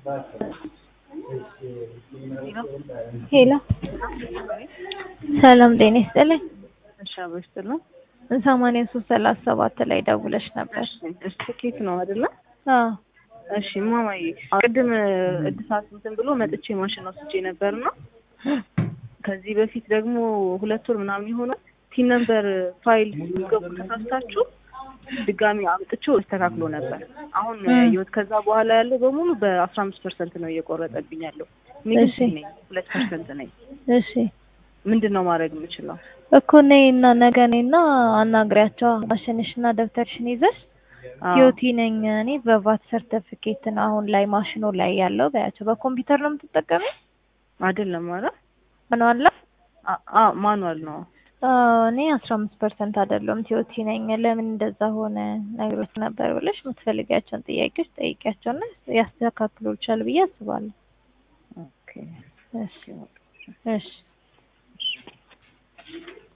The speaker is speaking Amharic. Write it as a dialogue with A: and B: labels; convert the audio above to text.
A: ሄሎ ሰላም ጤና ይስጥልኝ።
B: እሺ አብሮ ይስጥልን።
A: ሰማንያ ሶስት ሰላሳ ሰባት ላይ ደውለሽ ነበር።
B: እሺ ትኬት ነው አይደለ?
A: አዎ
B: እሺ ማማዬ ቅድም እድሳት እንትን ብሎ መጥቼ ማሽን ወስጄ ነበርና ከዚህ በፊት ደግሞ ሁለት ወር ምናምን የሆነ ቲን ነምበር ፋይል ገቡ ተሳስታችሁ ድጋሚ አምጥቼው ተስተካክሎ ነበር። አሁን ህይወት ከዛ በኋላ ያለው በሙሉ በአስራ አምስት ፐርሰንት ነው እየቆረጠብኝ ያለው። እኔ ግን
A: እሺ።
B: ነኝ ሁለት ፐርሰንት ነኝ።
A: እሺ
B: ምንድን ነው ማድረግ የምችለው?
A: እኮ ነይና ነገ ነይና አናግሪያቸው። ማሽንሽና ደብተርሽን ይዘሽ
B: አዎ።
A: ቲዮቲ ነኝ እኔ በቫት ሰርተፊኬት ነው አሁን ላይ ማሽኑ ላይ ያለው በያቸው። በኮምፒውተር ነው የምትጠቀሚው?
B: አይደለም ማለት
A: ምን አለ?
B: ማኑዋል ነው።
A: አዎ፣ እኔ አስራ አምስት ፐርሰንት አይደለም ቲዮቲ ነኝ። ለምን እንደዛ ሆነ ነግሮት ነበር ብለሽ የምትፈልጊያቸውን ጥያቄዎች ጠይቂያቸውና ያስተካክሉልሻል ብዬ አስባለሁ።
B: ኦኬ
A: እሺ እሺ